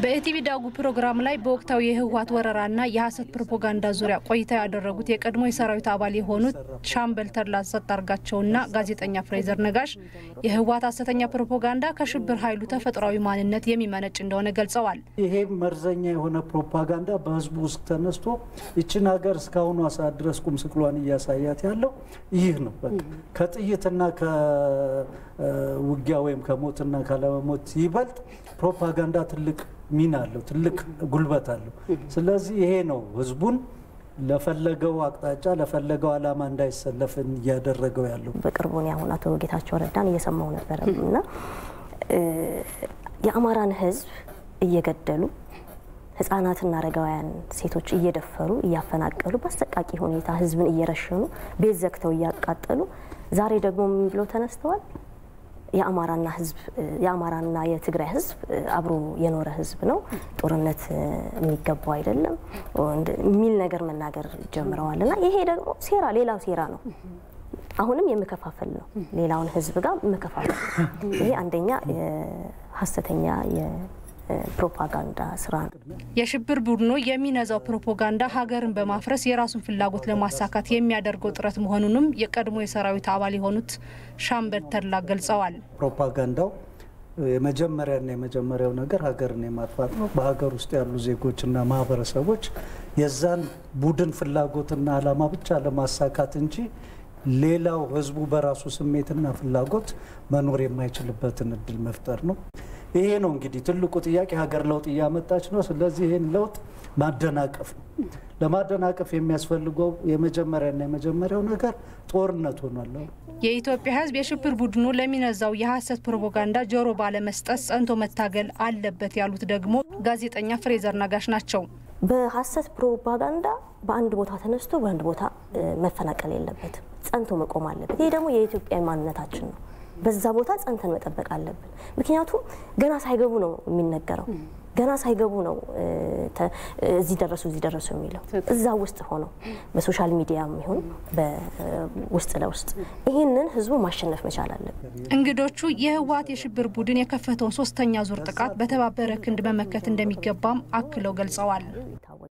በኢቲቪ ዳጉ ፕሮግራም ላይ በወቅታዊ የህወሀት ወረራና የሀሰት ፕሮፓጋንዳ ዙሪያ ቆይታ ያደረጉት የቀድሞ የሰራዊት አባል የሆኑት ሻምበል ተድላ ሰጣርጋቸውና ጋዜጠኛ ፍሬዘር ነጋሽ የህወሀት ሀሰተኛ ፕሮፓጋንዳ ከሽብር ኃይሉ ተፈጥሯዊ ማንነት የሚመነጭ እንደሆነ ገልጸዋል። ይሄ መርዘኛ የሆነ ፕሮፓጋንዳ በህዝቡ ውስጥ ተነስቶ ይችን ሀገር እስካሁኗ ሰዓት ድረስ ቁም ስቅሏን እያሳያት ያለው ይህ ነው። በቃ ከጥይትና ከውጊያ ወይም ከሞትና ካለመሞት ይበልጥ ፕሮፓጋንዳ ትልቅ ሚና አለው፣ ትልቅ ጉልበት አለው። ስለዚህ ይሄ ነው ህዝቡን ለፈለገው አቅጣጫ ለፈለገው ዓላማ እንዳይሰለፍ እያደረገው ያለው። በቅርቡ እኔ አሁን አቶ ጌታቸው ረዳን እየሰማው ነበረ እና የአማራን ህዝብ እየገደሉ ህጻናትና አረጋውያን ሴቶች እየደፈሩ እያፈናቀሉ በአሰቃቂ ሁኔታ ህዝብን እየረሸኑ ቤት ዘግተው እያቃጠሉ ዛሬ ደግሞ ምን ብለው ተነስተዋል? የአማራና ህዝብ የአማራና የትግራይ ህዝብ አብሮ የኖረ ህዝብ ነው፣ ጦርነት የሚገባው አይደለም የሚል ነገር መናገር ጀምረዋል። እና ይሄ ደግሞ ሴራ ሌላው ሴራ ነው። አሁንም የመከፋፈል ነው፣ ሌላውን ህዝብ ጋር መከፋፈል። ይሄ አንደኛ ሀሰተኛ ፕሮፓጋንዳ ስራ ነው። የሽብር ቡድኑ የሚነዛው ፕሮፓጋንዳ ሀገርን በማፍረስ የራሱን ፍላጎት ለማሳካት የሚያደርገው ጥረት መሆኑንም የቀድሞ የሰራዊት አባል የሆኑት ሻምበል ተድላ ገልጸዋል። ፕሮፓጋንዳው የመጀመሪያና የመጀመሪያው ነገር ሀገርን የማጥፋት ነው። በሀገር ውስጥ ያሉ ዜጎችና ማህበረሰቦች የዛን ቡድን ፍላጎትና ዓላማ ብቻ ለማሳካት እንጂ ሌላው ህዝቡ በራሱ ስሜትና ፍላጎት መኖር የማይችልበትን እድል መፍጠር ነው። ይሄ ነው እንግዲህ ትልቁ ጥያቄ። ሀገር ለውጥ እያመጣች ነው። ስለዚህ ይህን ለውጥ ማደናቀፍ ነው። ለማደናቀፍ የሚያስፈልገው የመጀመሪያና የመጀመሪያው ነገር ጦርነት ሆኗል። የኢትዮጵያ ህዝብ የሽብር ቡድኑ ለሚነዛው የሀሰት ፕሮፓጋንዳ ጆሮ ባለመስጠት ጸንቶ መታገል አለበት ያሉት ደግሞ ጋዜጠኛ ፍሬዘር ነጋሽ ናቸው። በሀሰት ፕሮፓጋንዳ በአንድ ቦታ ተነስቶ በአንድ ቦታ መፈናቀል የለበትም። ጸንቶ መቆም አለበት። ይህ ደግሞ የኢትዮጵያ ማንነታችን ነው። በዛ ቦታ ጸንተን መጠበቅ አለብን። ምክንያቱም ገና ሳይገቡ ነው የሚነገረው። ገና ሳይገቡ ነው እዚህ ደረሱ እዚህ ደረሱ የሚለው እዛ ውስጥ ሆነው በሶሻል ሚዲያ ይሁን በውስጥ ለውስጥ ይህንን ህዝቡ ማሸነፍ መቻል አለብን። እንግዶቹ የህወሀት የሽብር ቡድን የከፈተውን ሶስተኛ ዙር ጥቃት በተባበረ ክንድ መመከት እንደሚገባም አክለው ገልጸዋል።